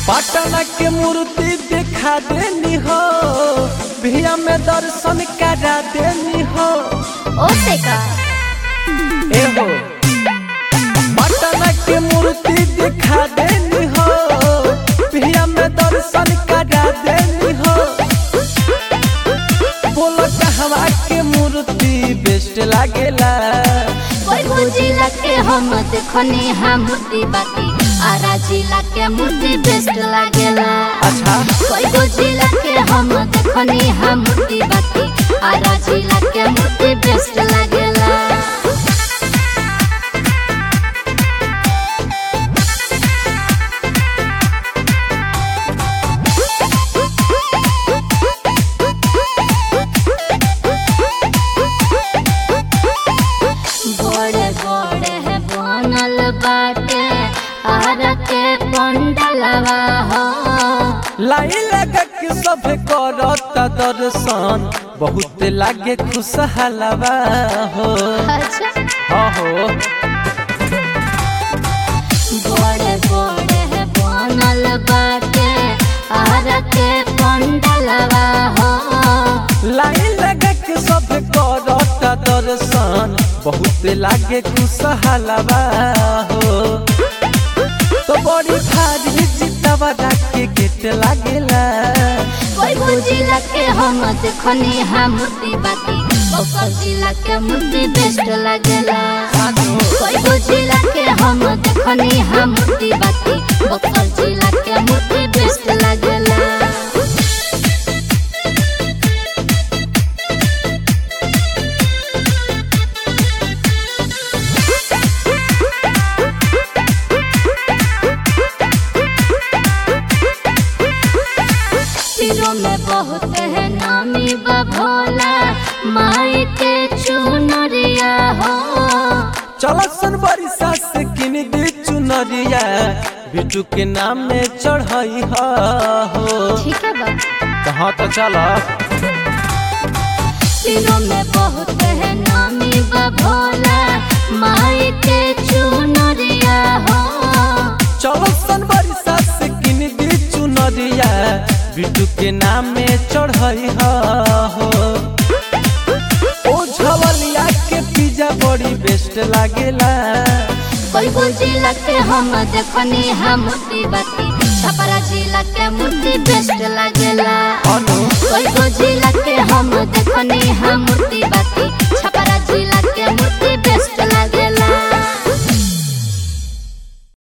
पटना के मूर्ति दिखा देनी हो भिया में दर्शन करा देनी हो ओसे का ए हो पटना के मूर्ति दिखा देनी हो भिया में दर्शन करा देनी हो बोलो कहवा के मूर्ति बेस्ट लागेला कोई बुझिला के हम देखनी हा मूर्ति बाकी आरा जिला के मूर्ति बेस्ट लागेला अच्छा कोई बुझिला के हम देखनी हा मूर्ति बाकी आरा जिला के मूर्ति बेस्ट लागेला बड़े बड़े है बनल बाटे आरा के पंडलवा हो लाई लगा के सब करत दर्शन बहुत लागे खुशहालवा हो अच्छा हाँ हो बड़े बड़े है बनल बाटे आरा के पंडलवा हो लाई लगा के सब करत दर्शन बहुत लागे खुशहालवा हो तो बड़ी भारी जितवा के गेट लागेला कोई बुझिला के हम देखनी हा मूर्ति बाकी ओकर जिला के मूर्ति बेस्ट लागेला कोई बुझिला के हम देखनी हा मूर्ति बाकी ओकर जिला के मूर्ति बेस्ट लागेला तीरों में बहुत है नामी बभोला माई के चुनरिया हो चल सन बरिसा से किन दी चुनरिया बिटू के नाम में चढ़ई हो ठीक है बा कहाँ तो चला तीरों में बहुत है नामी बभोला माई के चुनरिया हो चलो सन बरिसा से किन दी चुनरिया बिटू के नाम में चढ़ई हो ओ झवलिया के पिज्जा बड़ी बेस्ट लागेला कोई जिला के हम देखनी हा मूर्ति बाती छपरा जिला के मूर्ति बेस्ट लागेला अनु कोई जिला के हम देखनी हा मूर्ति बाती